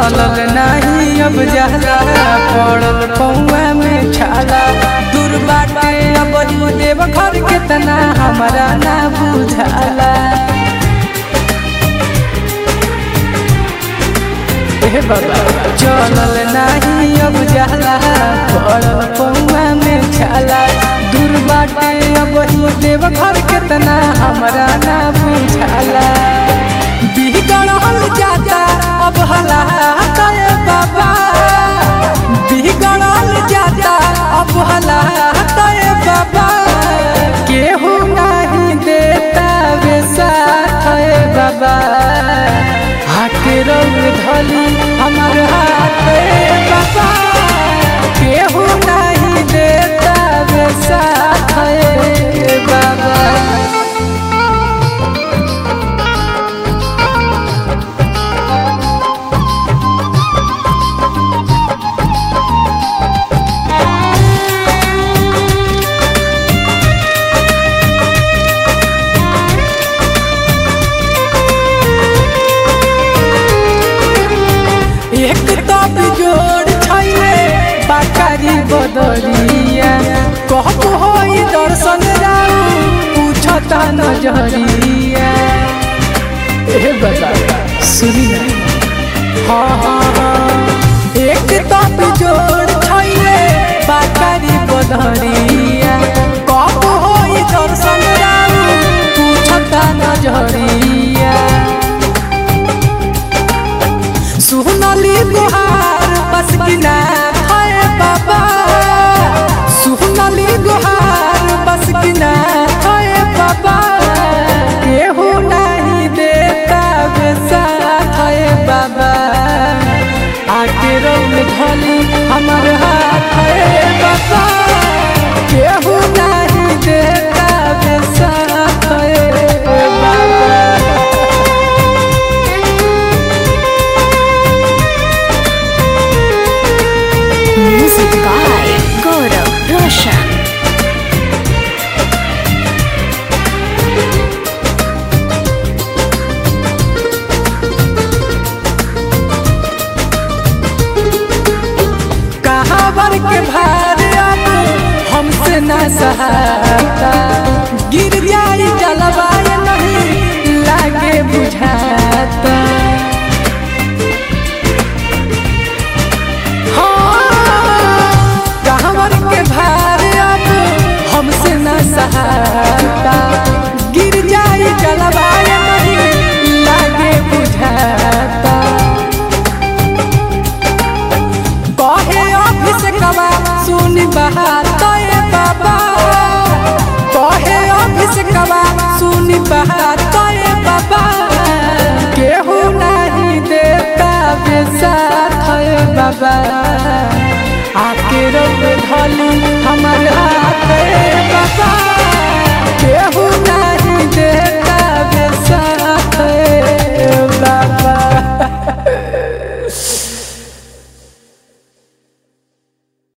चलल नाही अब जाला पड़ल पौआ में छाला दूर बाटे अब ही देव घर के तना हमारा ना बुझाला ए बाबा चलल नाही अब जाला पड़ल पौआ में छाला दूर बाटे अब ही देव घर के तना हमारा ना बुझाला बिगड़ल जाता अब हलात ए बाबा बिगड़ल जाता अब हलात ए बाबा केहू नहीं देता वे साथ ए बाबा हाके रंग धली हमार हाथ ए बाबा केहू नहीं देता वे साथ ए बाबा एक तो बिजोड़ छैले बाकारी बदरिया कहब होई दर्शन राउ पूछता नजरिया ए बता सुनी ना हाँ हाँ हाँ एक तो बिजोड़ छैले बाकारी बदरिया कहब होई दर्शन राउ पूछता नजरिया सुनली गुहार बस किना है बाबा सुनली गुहार बस किना है बाबा केहू नहीं देता बेसाथ है बाबा आके रंग धली हमार हाथ है बाबा केहू नहीं देता बेसाथ है बाबा Music by Gaurav Roshan. कहाँ बर के भार अब हमसे न सहाता गिर जाई जलवाय नहीं लागे बुझाता हाँ, कहाँ बर के भार अब हमसे न सहाता गिर जाई जलवाय नहीं लागे बुझाता कहे ऑफिस कवा सुन बहात ए बाबा कहे ऑफिस कवा सुन बहात ए बाबा केहू नहीं देता बेसाथ ए बाबा